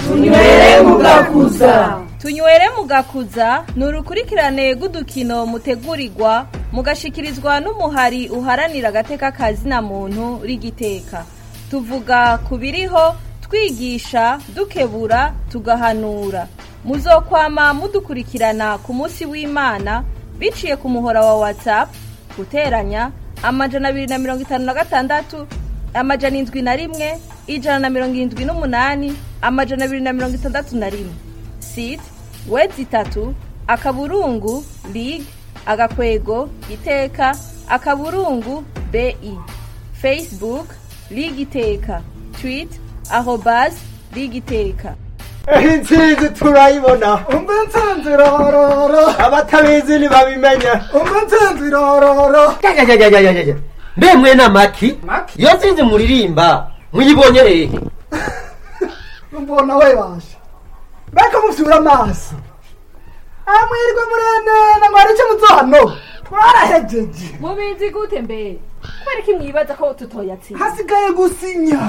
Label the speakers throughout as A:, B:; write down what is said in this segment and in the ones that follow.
A: tunywere mugakuza
B: tunywere mugakuza ni urukurikirane rw'udukino mutegurirwa mugashikirizwa n'umuhari uharanira agateka kazina muntu rigiteka tuvuga ku biriho twigisha dukebura tugahanura muzokwama mudukurikirana ku munsi w'imana biciye ku muhora wa whatsapp guteranya amajana abiri na mirongo itanu na gatandatu amajana indwi na rimwe ijana na mirongo irindwi n'umunani amajana abiri na mirongo itandatu na rimwe sit wedi itatu akaburungu lig agakwego iteka akaburungu bi facebook lig iteka tweet arobas lig iteka
C: intsinzi turayibona
D: umva intsinzi irororo
C: abatabizi ntibabimenya
D: umva intsinzi irororo
E: Jajajajajajajaj. mbe mwene amaki
D: Maki?
E: iyo nsinzi muririmba muyibonye hehe
D: mbona we baje mbega mufyura amaso amwirwe murenena ngo hari icyo muzohano twarahejeje
B: mubizi gute mbe kubera ko mwibaza ko tutoyatsinda
D: hasigaye gusinya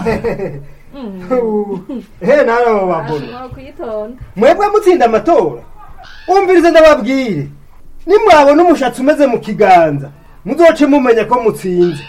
C: he nawe abo babona
B: kuyitonda
C: mwebwe mutsinda amatora umvirize ndababwire nimwabona umushatsi umeze mu kiganza muzoce mumenya ko mutsinze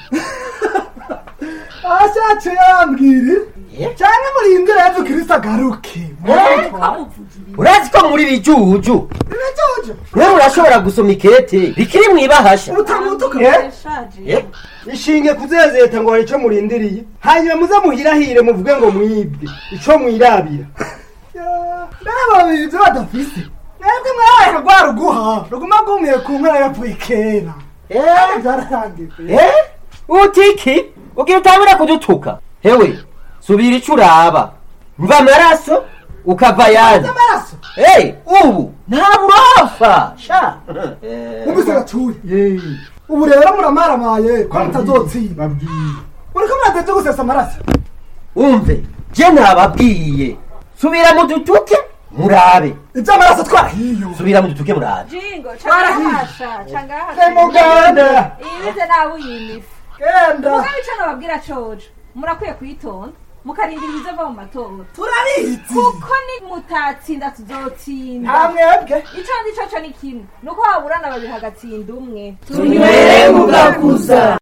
D: ashatse yambwire
E: Eh?
D: cyangwa murindire yezu kirisito agaruke
E: urazi ko muri rijuju
D: birajojo
E: mwe murashobora gusoma ikete rikiri mwibahasha
D: utamutuka
E: Eh?
C: ishinge kuzezeta ngo hari ico murindiriye hanyuma muze muhirahire muvuge ngo mwibwe ico mwirabira
D: babiri ibyo badafise mwebwe mwabaye rwa ruguha ruguma rwumiye ku nkora yapfuye kera
E: Eh?
D: byararangiye
E: Eh? utiki ugira utangura kudutuka hewe subira ico uraba mva amaraso ukava yandi
D: amaraso
E: hey, ubu nta burofa sha
D: mubise gatuye ubu rero muramaramaye ko mutazotsinda
C: babwiye
D: uriko murateje gusesa amaraso
E: umve je nababwiye subira mudutuke murabe
D: iby'amaraso twarahiye
E: subira mudutuke murabe
B: jingo cangahasha cangahasha
C: muganda
B: ibize nawe uyimifu
D: genda
B: mugabe ico nababwira cojo murakwiye kuyitonda mukarindira ibizova mu matora
D: turabizi
B: kuko ni mutatsinda tuzotsinda
D: nta mwebwe
B: ico ndi coco ni kimwe nuko waburana babiri hagatsinda umwe
A: tunywere mugakuza